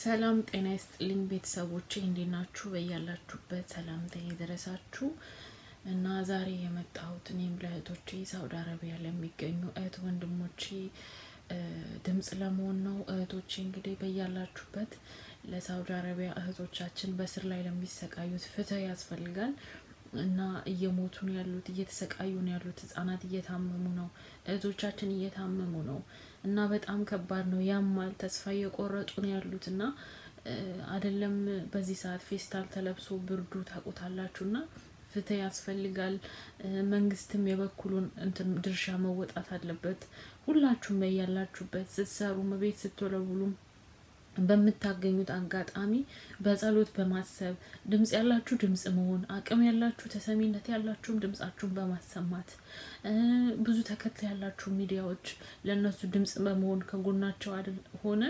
ሰላም ጤና ይስጥልኝ ቤተሰቦቼ፣ እንዴት ናችሁ? በያላችሁበት ሰላምታ የደረሳችሁ እና ዛሬ የመጣሁት እኔም ለእህቶቼ ሳውዲ አረቢያ ለሚገኙ እህት ወንድሞቼ ድምጽ ለመሆን ነው። እህቶቼ እንግዲህ በያላችሁበት ለሳውዲ አረቢያ እህቶቻችን በስር ላይ ለሚሰቃዩት ፍትህ ያስፈልጋል እና እየሞቱ ነው ያሉት፣ እየተሰቃዩ ነው ያሉት። ህጻናት እየታመሙ ነው፣ እህቶቻችን እየታመሙ ነው እና በጣም ከባድ ነው። ያማል። ተስፋ እየቆረጡ ነው ያሉት እና አይደለም በዚህ ሰዓት ፌስታል ተለብሶ ብርዱ ታውቁታላችሁ እና ፍትህ ያስፈልጋል። መንግስትም የበኩሉን እንትን ድርሻ መወጣት አለበት። ሁላችሁም በያላችሁበት ስትሰሩ ቤት ስትወለውሉም በምታገኙት አጋጣሚ በጸሎት በማሰብ ድምጽ ያላችሁ ድምጽ መሆን አቅም ያላችሁ ተሰሚነት ያላችሁም ድምጻችሁን በማሰማት ብዙ ተከታይ ያላችሁ ሚዲያዎች ለእነሱ ድምጽ በመሆን ከጎናቸው አይደል ሆነን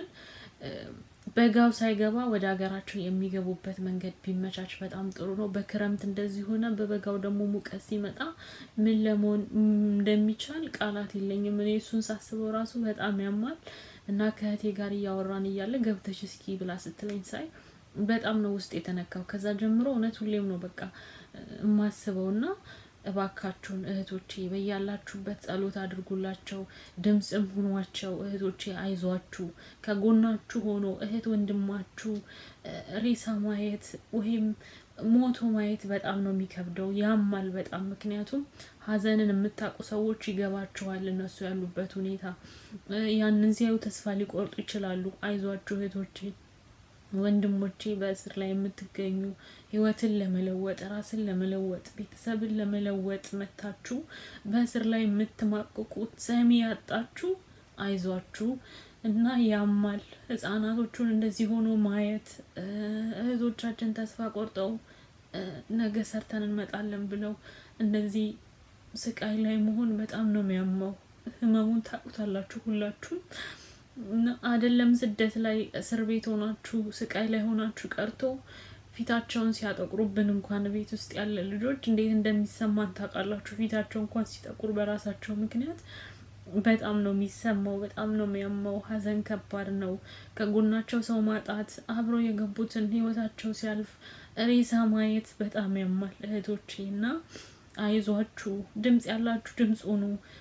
በጋው ሳይገባ ወደ ሀገራቸው የሚገቡበት መንገድ ቢመቻች በጣም ጥሩ ነው። በክረምት እንደዚህ ሆነ፣ በበጋው ደግሞ ሙቀት ሲመጣ ምን ለመሆን እንደሚቻል ቃላት የለኝም። እኔ እሱን ሳስበው ራሱ በጣም ያማል እና ከእህቴ ጋር እያወራን እያለ ገብተሽ እስኪ ብላ ስትለኝ ሳይ በጣም ነው ውስጥ የተነካው። ከዛ ጀምሮ እውነት ሁሌም ነው በቃ የማስበው እና እባካችሁን እህቶቼ በያላችሁበት ጸሎት አድርጉላቸው፣ ድምፅም ሁኗቸው። እህቶቼ አይዟችሁ፣ ከጎናችሁ ሆኖ እህት ወንድማችሁ ሬሳ ማየት ወይም ሞቶ ማየት በጣም ነው የሚከብደው፣ ያማል በጣም ምክንያቱም ሀዘንን የምታውቁ ሰዎች ይገባችኋል እነሱ ያሉበት ሁኔታ። ያንን ሲያዩ ተስፋ ሊቆርጡ ይችላሉ። አይዟችሁ እህቶቼ ወንድሞቼ በእስር ላይ የምትገኙ ህይወትን ለመለወጥ ራስን ለመለወጥ ቤተሰብን ለመለወጥ መታችሁ በእስር ላይ የምትማቅቁት ሰሚ ያጣችሁ አይዟችሁ እና ያማል። ህጻናቶቹን እንደዚህ ሆኖ ማየት እህቶቻችን ተስፋ ቆርጠው ነገ ሰርተን እንመጣለን ብለው እንደዚህ ስቃይ ላይ መሆን በጣም ነው የሚያማው። ህመሙን ታውቁታላችሁ ሁላችሁም። አይደለም ስደት ላይ እስር ቤት ሆናችሁ ስቃይ ላይ ሆናችሁ ቀርቶ ፊታቸውን ሲያጠቁሩብን እንኳን ቤት ውስጥ ያለ ልጆች እንዴት እንደሚሰማን ታውቃላችሁ። ፊታቸው እንኳን ሲጠቁር በራሳቸው ምክንያት በጣም ነው የሚሰማው፣ በጣም ነው የሚያማው። ሀዘን ከባድ ነው። ከጎናቸው ሰው ማጣት፣ አብረው የገቡትን ህይወታቸው ሲያልፍ ሬሳ ማየት በጣም ያማል እህቶቼ እና አይዟችሁ፣ ድምጽ ያላችሁ ድምጽ ሁኑ።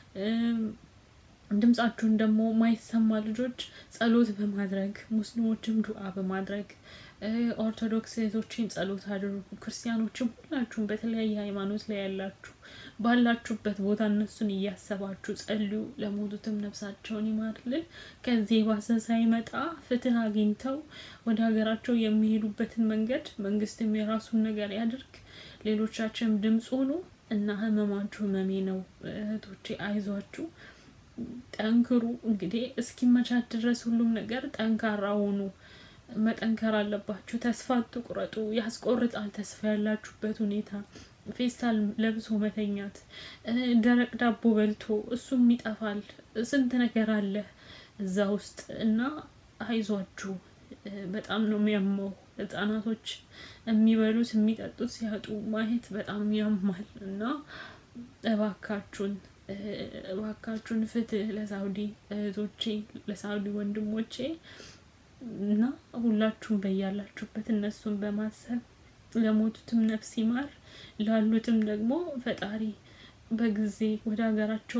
ድምጻችሁን ደግሞ ማይሰማ ልጆች ጸሎት በማድረግ ሙስሊሞችም ዱዓ በማድረግ ኦርቶዶክስ እህቶችን ጸሎት አድርጉ። ክርስቲያኖችም ሁላችሁም በተለያየ ሃይማኖት ላይ ያላችሁ ባላችሁበት ቦታ እነሱን እያሰባችሁ ጸልዩ። ለሞቱትም ነፍሳቸውን ይማርልን። ከዚህ የባሰ ሳይመጣ ፍትህ አግኝተው ወደ ሀገራቸው የሚሄዱበትን መንገድ መንግስትም የራሱን ነገር ያድርግ። ሌሎቻችንም ድምፅ ሁኑ እና ህመማችሁ ህመሜ ነው እህቶቼ፣ አይዟችሁ ጠንክሩ። እንግዲህ እስኪመቻች ድረስ ሁሉም ነገር ጠንካራ ሆኑ። መጠንከር አለባችሁ። ተስፋ አትቁረጡ። ያስቆርጣል ተስፋ ያላችሁበት ሁኔታ። ፌስታል ለብሶ መተኛት፣ ደረቅ ዳቦ በልቶ እሱም ይጠፋል። ስንት ነገር አለ እዛ ውስጥ እና አይዟችሁ። በጣም ነው የሚያመው። ህጻናቶች የሚበሉት የሚጠጡት ሲያጡ ማየት በጣም ያማል እና እባካችሁን እባካችሁን ፍትህ ለሳውዲ እህቶቼ፣ ለሳውዲ ወንድሞቼ እና ሁላችሁም በያላችሁበት እነሱን በማሰብ ለሞቱትም ነፍስ ይማር፣ ላሉትም ደግሞ ፈጣሪ በጊዜ ወደ ሀገራቸው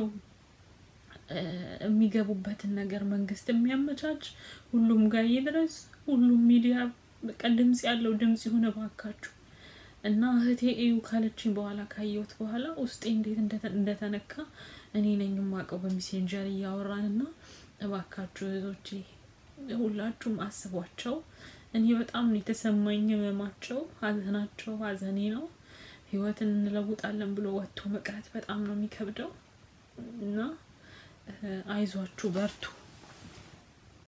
የሚገቡበትን ነገር መንግስት የሚያመቻች ሁሉም ጋር ይድረስ። ሁሉም ሚዲያ በቃ ድምጽ ያለው ድምጽ ይሁን እባካችሁ እና እህቴ እዩ ካለችኝ በኋላ ካየሁት በኋላ ውስጤ እንዴት እንደተነካ እኔ ነኝ የማውቀው። በሜሴንጀር እያወራን እና እባካችሁ እህቶቼ ሁላችሁም አስቧቸው። እኔ በጣም ነው የተሰማኝ ህመማቸው፣ ሀዘናቸው ሀዘኔ ነው። ህይወትን እንለውጣለን ብሎ ወጥቶ መቅረት በጣም ነው የሚከብደው እና አይዟችሁ፣ በርቱ።